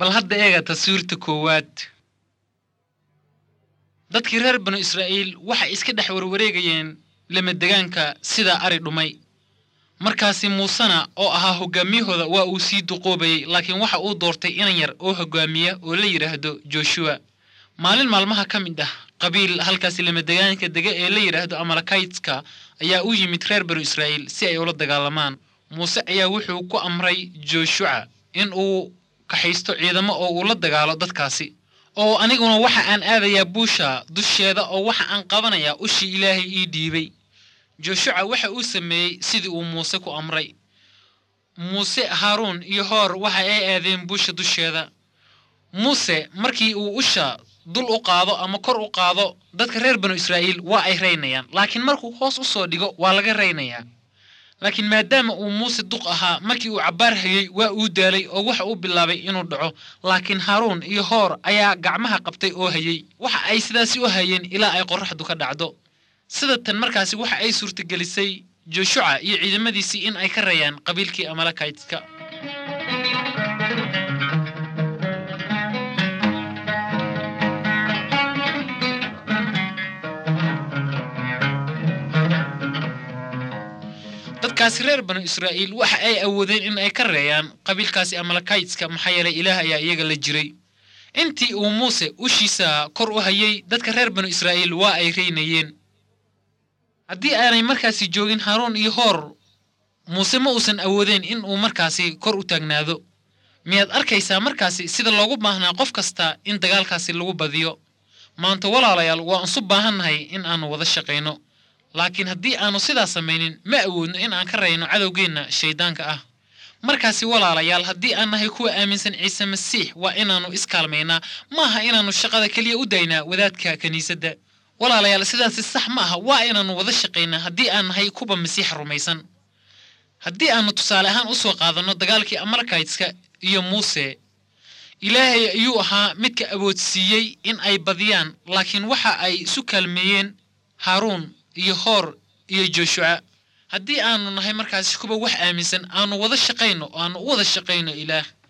bal hadda eega taswiirta koowaad dadkii reer banu israa'iil waxay iska dhex warwareegayeen lamadegaanka sida ari dhumay markaasi muusena oo ahaa hoggaamiyahooda waa uu sii duqoobayey laakiin waxa uu doortay inan yar oo hoggaamiya oo la yidhaahdo joshuwa maalin maalmaha ka mid ah qabiil halkaasi lamadegaanka dega ee la yidhaahdo amalakaytska ayaa u yimid reer banu israa'iil si ay ula dagaalamaan muuse ayaa wuxuu ku amray joshuca in uu kaxaysto ciidamo oo uu la dagaalo dadkaasi oo aniguna waxa aan aadayaa buusha dusheeda oo waxa aan qabanayaa ushii ilaahay ii dhiibay joshuca waxa uu sameeyey sidii uu muuse ku amray muuse haaruun iyo hoor waxa ay aadeen buusha dusheeda muuse markii uu usha dul u qaado ama kor u qaado dadka reer banu israa'iil waa ay raynayaan laakiin markuu hoos u soo dhigo waa laga raynayaa laakiin maadaama uu muuse duq ahaa markii uu cabbaar hayey waa uu daalay oo waxa uu bilaabay inuu dhaco laakiin haaruun iyo hoor ayaa gacmaha qabtay oo hayey waxa ay sidaasi u hayeen ilaa ay qorraxdu ka dhacdo sida tan markaasi waxa ay suurtagelisay joshuca iyo ciidamadiisii in ay ka rayaan qabiilkii amalakaytka dadkaasi reer banu israa'iil waxa ay awoodeen in ay ka reeyaan qabiilkaasi amalakaytska maxaa yeelay ilaah ayaa iyaga la jiray intii uu muuse ushiisa kor u hayey dadka reer banu israa'iil waa ay reynayeen haddii aanay markaasi joogin haaruun iyo hoor muuse ma uusan awoodeen in uu markaasi kor u taagnaado miyaad arkaysaa markaasi sida loogu baahnaa qof kasta in dagaalkaasi lagu badiyo maanta walaalayaal waa isu baahannahay in aannu wada shaqayno laakiin haddii aannu sidaas samaynin ma awoodno in aan ka rayno cadowgeenna shayddaanka ah markaasi walaalayaal haddii aan nahay kuwa aaminsan ciise masiix waa inaannu iskaalmaynaa maaha inaannu shaqada keliya u daynaa wadaadka kiniisadda walaalayaal sidaasi sax ma aha waa inaannu wada shaqaynaa haddii aan nahay kuwa masiixa rumaysan haddii aannu tusaale ahaan u soo qaadanno dagaalkii amalakaytska iyo muuse ilaahay ayuu ahaa midka awoodsiiyey in ay badiyaan laakiin waxa ay isu kaalmeeyeen haaruun iyo hoor iyo joshuca haddii aannu nahay markaasi kuwa wax aaminsan aannu wada shaqayno oo aannu u wada shaqayno ilaah